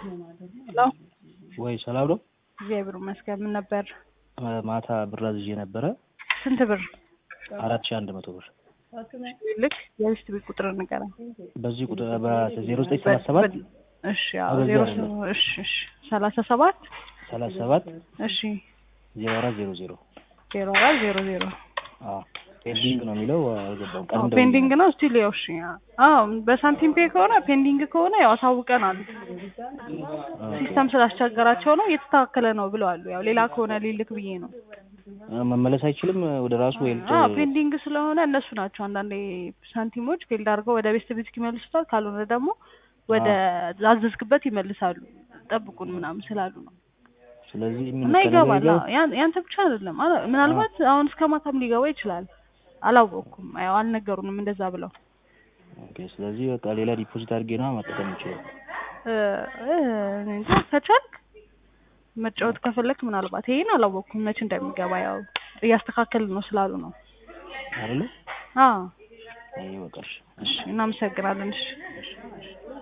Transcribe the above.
ሄሎ ወይ ሰላም ነው? እግዚአብሔር ይመስገን። ምን ነበር? ማታ ብር አዝዤ ነበረ ስንት ብር? አራት ሺህ አንድ መቶ ብር ልክ የቤት ቤት ቁጥር ንገረኝ። በዚህ ቁጥር በዜሮ ዘጠኝ ሰላሳ ሰባት እሺ አዎ፣ በዚህ ዜሮ አይደለም። እሺ እሺ ሰላሳ ሰባት ሰላሳ ሰባት እሺ ዜሮ አራት ዜሮ ዜሮ ዜሮ አራት ዜሮ ዜሮ ፔንዲንግ ነው የሚለው አልገባም። ቀን አዎ፣ እንደውም ፔንዲንግ ነው ስቲል ያው እሺ አዎ በሳንቲም ፔ ከሆነ ፔንዲንግ ከሆነ ያው አሳውቀናል። ሲስተም ስላስቸገራቸው ነው እየተስተካከለ ነው ብለዋል። ያው ሌላ ከሆነ ሊልክ ብዬ ነው። መመለስ አይችልም ወደ ራሱ ወይም አዎ ፔንዲንግ ስለሆነ እነሱ ናቸው አንዳንዴ ሳንቲሞች ፌልድ አድርገው ወደ ቤት ቤት ይመልሱታል። ካልሆነ ደግሞ ወደ አዘዝክበት ይመልሳሉ። ጠብቁን ምናምን ስላሉ ነው ስለዚህ ምን እና ይገባል። አዎ፣ ያን- ያንተ ብቻ አይደለም። አላ- ምናልባት አሁን እስከ ማታም ሊገባ ይችላል። አላወቅኩም። ያው አልነገሩንም እንደዛ ብለው ኦኬ። ስለዚህ በቃ ሌላ ዲፖዚት አድርጌ ነው መጠቀም ይችላል። እ እ እኔ እንጃ ከቻልክ መጫወት ከፈለክ ምናልባት ይሄን አላወቅኩም መቼ እንደሚገባ ያው እያስተካከልን ነው ስላሉ ነው። አይደለ? አዎ አይ በቃ እሺ። እሺ፣ እናመሰግናለን። እሺ